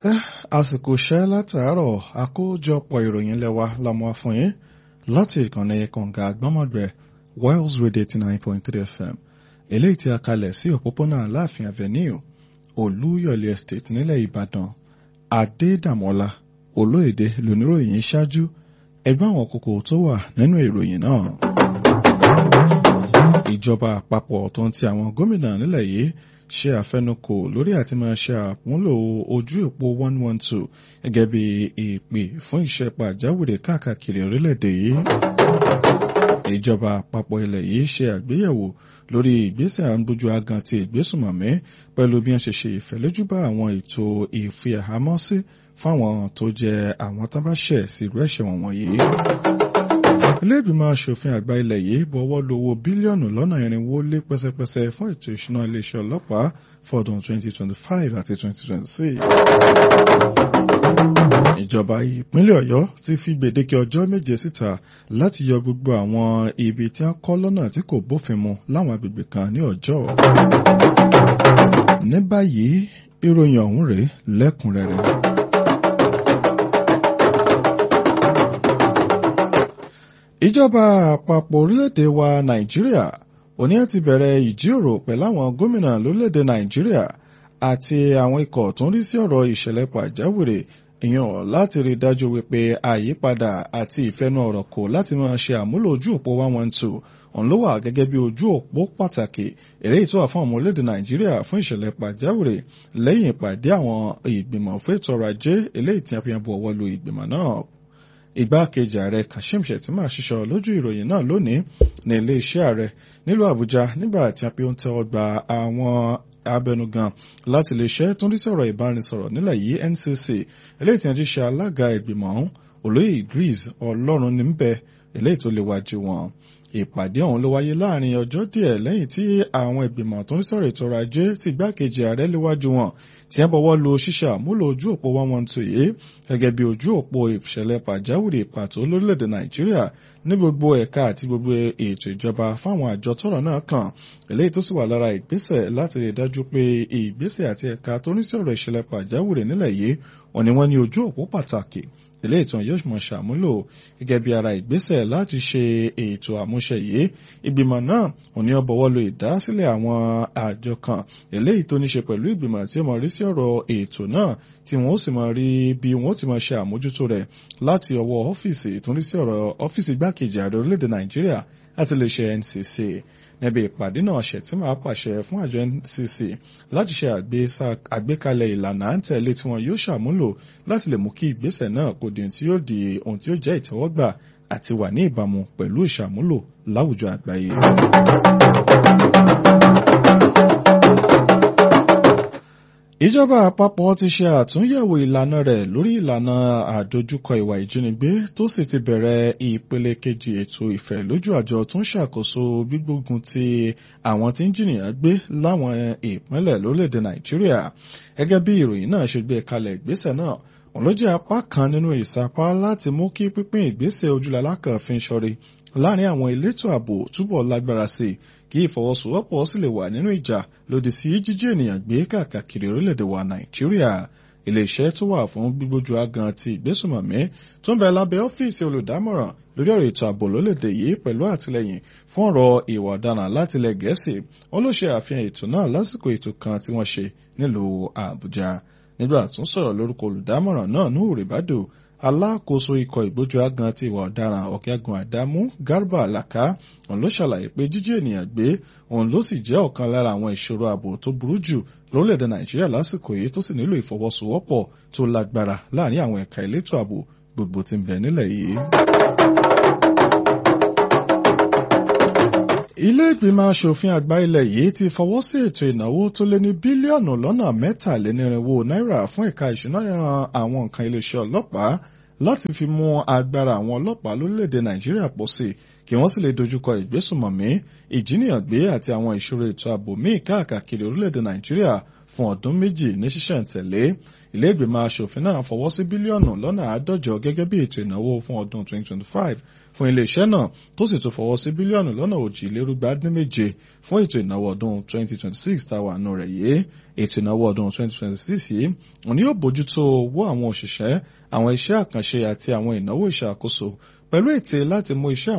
àsìkò iṣẹ́ látàárọ̀ àkójọpọ̀ ìròyìn lẹ́wà lámú fún yín láti ìkànnì kànga àgbọ́mọ̀gbẹ́ Wales Radio eighty nine point three FM eléyìí tí a kalẹ̀ sí òpópónà Aláàfin Avenue Olúyọ̀lé Estate nílẹ̀ Ìbàdàn Adédàmọ́lá Olóyèdè lóníròyìn ṣáájú ẹgbẹ́ àwọn kókó tó wà nínú ìròyìn náà. Ìjọba àpapọ̀ tó ń ti àwọn gómìnà nílẹ̀ yìí ṣe àfẹnukò lórí àti máa ṣe àmúlò ojú òpó one one two gẹ́gẹ́ bí ìpè fún iṣẹ́ pàjáwìrì káàkiri orílẹ̀-èdè yìí. Ìjọba àpapọ̀ ilẹ̀ yìí ṣe àgbéyẹ̀wò lórí ìgbésẹ̀ àǹbójú agan ti ìgbésùmọ̀mí pẹ̀lú bí wọ́n ṣe ṣe ìfẹ́lójúbà àwọn ètò ìfìhàmọ́sí fáwọn tó jẹ́ àwọn tó bá ṣẹ̀ sí irú ẹ̀ṣẹ̀ wọ̀nyí. Ilé ìgbìmọ̀ aṣòfin àgbà ilẹ̀ yìí bọwọ́ lu owó bílíọ̀nù lọ́nà irinwó lé pẹ́sẹ́pẹ́sẹ́ fún ètò ìṣúná iléeṣẹ́ ọlọ́pàá fọdún 2025 àti 2026. Ìjọba ìpínlẹ̀ Ọ̀yọ́ ti fi gbèdéke ọjọ́ méje síta láti yọ gbogbo àwọn ibi tí wọ́n kọ́ lọ́nà tí kò bófin mu láwọn agbègbè kan ní ọjọ́. Ní báyìí ìròyìn ọ̀hún rèé lẹ́kùnrẹ́rẹ́. Ìjọba àpapọ̀ orílẹ̀-èdè wa Nàìjíríà òní ti bẹ̀rẹ̀ ìjíròrò pẹ̀lú àwọn gómìnà lórílẹ̀-èdè Nàìjíríà àti àwọn ikọ̀ tó ń rí sí ọ̀rọ̀ ìṣẹ̀lẹ̀ pàjáwìrì ìyàn láti rí dájú wípé àyípadà àti ìfẹ́nu ọ̀rọ̀ kò láti máa ṣe àmúlò ojú òpó one one two òun ló wà gẹ́gẹ́ bí ojú òpó pàtàkì eléyìí tó wà fún ọmọ orílẹ̀-èdè Nàìjíríà fún ìṣẹ̀lẹ̀ pàjáwìrì lẹ́yìn ìpàdé àwọn ìgbìmọ̀ fún ètò ọrọ̀ ajé eléyìí tí a fi hàn bu ọwọ́ lu ìgbìmọ̀ náà igbákejì ààrẹ Kashim Shettima ṣiṣọ lójú ìròyìn náà lónìí ní iléeṣẹ́ ààrẹ nílùú Àbújá nígbà tí a fi ń tẹ́wọ́ gba àwọn abẹnugan láti iléeṣẹ́ tó ń rí sọ̀rọ̀ ìbánisọ̀rọ̀ nílẹ̀ yìí NCC eléyìí tí wọ́n ti ṣe alága ìgbìmọ̀ ọ̀hún olóyè Idris Ọlọ́run níbẹ̀ eléyìí tó léwájú wọn ìpàdé ọ̀hún ló wáyé láàrin ọjọ́ díẹ̀ lẹ́yìn tí àwọn ìgbìmọ̀ tó ń sọ̀rọ̀ ètò ọrọ̀ ajé ti igbákejì ààrẹ léwájú wọn tí wọ́n bọ̀wọ́ lu ṣíṣe àmúlò ojú òpó one one two yìí gẹ́gẹ́ bí ojú òpó ìṣẹ̀lẹ̀ pàjáwìrì pàtó lórílẹ̀‐èdè Nàìjíríà ní gbogbo ẹ̀ka àti gbogbo ètò ìjọba fáwọn àjọ tọ́rọ̀ náà kàn eléyìí tó sì wà lára ìgbésẹ̀ láti rí dájú pé ìgbésẹ̀ àti ẹ̀ka tó ní sí ọ̀rọ̀ ìṣẹ̀lẹ̀ pàjáwìrì nílẹ̀ yìí wọ́n ní wọ́n ní ojú òpó pàtàkì ilé ìtàn yóò mọ̀ ṣàmúlò gẹ́gẹ́ bí ara ìgbésẹ̀ láti ṣe ètò àmúṣe yìí ìgbìmọ̀ náà òní ọbọ̀wọ́ lo ìdásílẹ̀ àwọn àjọ kan eléyìí tó ní ṣe pẹ̀lú ìgbìmọ̀ tí ó mọ̀ rí sí ọ̀rọ̀ ètò náà tí wọ́n ó sì mọ̀ rí bí wọ́n ó ti mọ̀ ṣe àmójútó rẹ̀ láti ọwọ́ ọ́fíìsì tó ní sí ọ̀rọ̀ ọ́fíìsì igbákejì ààrẹ orílẹ̀-èdè Nàìjíríà àti iléeṣẹ́ NCC níbi ìpàdé náà Shettima pàṣẹ fún àjọ NCC láti ṣe àgbékalẹ̀ ìlànà à ń tẹ̀lé tí wọn yóò ṣàmúlò láti lè mú kí ìgbésẹ̀ náà kó di ohun tí yóò di ohun tí yóò jẹ́ ìtẹ́wọ́gbà àti wà ní ìbámu pẹ̀lú ìṣàmúlò láwùjọ àgbáyé. Ìjọba àpapọ̀ ti ṣe àtúnyẹ̀wò ìlànà rẹ̀ lórí ìlànà àdójúkọ ìwà ìjínigbé tó sì ti bẹ̀rẹ̀ ìpele kejì ètò ìfẹ́ lójú àjọ tó ń ṣàkóso gbígbógun ti àwọn tí ń jìnnìyàn gbé láwọn ìpínlẹ̀ lórílẹ̀‐èdè Nàìjíríà gẹ́gẹ́ bí ìròyìn náà ṣe gbé kalẹ̀ ìgbésẹ̀ náà òun ló jẹ́ apá kan nínú ìsapá láti mú kí pínpín ìgbésẹ̀ ojúlalá kan fi ń ṣọrí láàrin àwọn elétò ààbò túbọ̀ lágbára sí i kí ìfọwọ́sowọ́pọ̀ sì lè wà nínú ìjà lòdì sí jíjí ènìyàn gbé káàkiri orílẹ̀-èdè wa Nàìjíríà iléeṣẹ́ tó wà fún gbígbójú agan ti ìgbésùmọ̀mí tó ń bẹ lábẹ́ ọ́fíìsì olùdámọ̀ràn lórí ọ̀rọ̀ ètò ààbò lólèdè yìí pẹ̀lú àtìlẹ́yìn fún ọ̀rọ̀ ìwà ọ̀daràn láti ilẹ̀ Gẹ̀ẹ́sì wọn ló ṣe àfihàn ètò náà lásìkò ètò kan tí wọ́n ṣe nílùú Àbújá nígbà tó ń sọ̀rọ̀ lórúkọ olùdámọ̀ràn náà Nuhu Ribadu alákòóso ikọ̀ ìgbójú agan ti ìwà ọ̀daràn ọ̀gágun àdámú Garba Alaka òun ló ṣàlàyé pé jíjí ènìyàn gbé òun ló sì jẹ́ ọ̀kan lára àwọn ìṣòro ààbò tó burú jù lórílẹ̀‐èdè Nàìjíríà lásìkò yìí tó sì nílò ìfọwọ́sowọ́pọ̀ tó lágbára láàrin àwọn ẹ̀ka elétò ààbò gbogbo tí ń bẹ nílẹ̀ yìí. Ilé ìgbìmọ̀ aṣòfin àgbà ilẹ̀ yìí ti fọwọ́ sí ètò ìnáwó tó lé ní bílíọ̀nù lọ́nà mẹ́tàlénírínwó náírà fún ẹ̀ka ìṣúná àwọn nǹkan iléeṣẹ́ ọlọ́pàá láti fi mú agbára àwọn ọlọ́pàá lórílẹ̀‐èdè Nàìjíríà pọ̀ sí kí wọ́n sì lè dojúkọ ìgbésùmọ̀mí ìjíníyàngbé àti àwọn ìṣòro ètò ààbò míì káàkiri orílẹ̀‐èdè Nàìjíríà fún ọdún méjì ní ṣísẹ̀ntẹ̀lé ilé ìgbìmọ̀ asòfin náà fọwọ́ sí bílíọ̀nù lọ́nà àádọ́jọ gẹ́gẹ́ bí ètò ìnáwó fún ọdún 2025 fún iléeṣẹ́ náà tó sì tún fọwọ́ sí bílíọ̀nù lọ́nà òjìlérúgba dín méje fún ètò ìnáwó ọdún 2026 táwa nù rẹ̀ yìí ètò ìnáwó ọdún 2026 yìí òní yóò bójútó owó àwọn òṣìṣẹ́ àwọn iṣẹ́ àkànṣe àti àwọn ìnáwó ìṣàkóso pẹ̀lú ète láti mú iṣẹ́